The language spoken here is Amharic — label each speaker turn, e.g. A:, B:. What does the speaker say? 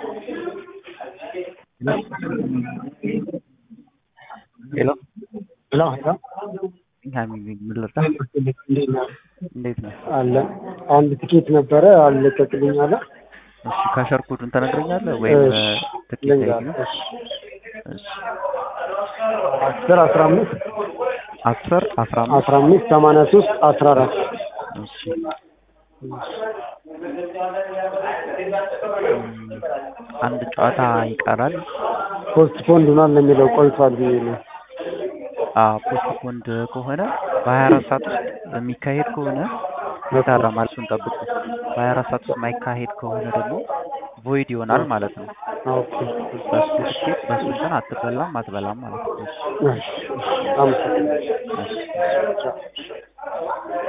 A: ሄሎ
B: ሄሎ ሄሎ
A: ሀሚድ ምን ልርዳ?
B: እንዴት ነህ?
A: እንዴት ነህ?
B: አለ አንድ ትኬት ነበረ አልለቀቅልኝ አለ።
A: እሺ ካሸር ኮዱን ትነግረኛለህ ወይም
B: እሺ፣
A: ትኬት
B: ልንገርህ።
A: አይዲ ነው?
B: እሺ።
A: እሺ
B: አስር አስራ አምስት
A: አስር አስራ አምስት
B: አስራ አምስት ሰማንያ ሶስት አስራ አራት
A: እሺ እም፣ አንድ ጨዋታ ይቀራል።
B: ፖስት ፖንድ ሆኗል ለሚለው ቆይቷል ብዬ ነው።
A: ፖስት ፖንድ ከሆነ በሀያ አራት ሰዓት ውስጥ የሚካሄድ ከሆነ ይታረማል። እሱን ጠብቁ። በሀያ አራት ሰዓት ውስጥ የማይካሄድ ከሆነ ደግሞ ቮይድ ይሆናል ማለት ነው።
B: ኦኬ
A: በሱ ትኬት በሱ እንትን አትበላም አትበላም ማለት ነው። እሺ
B: እሺ፣ እሺ፣ አመሰግናለሁ።
A: እሺ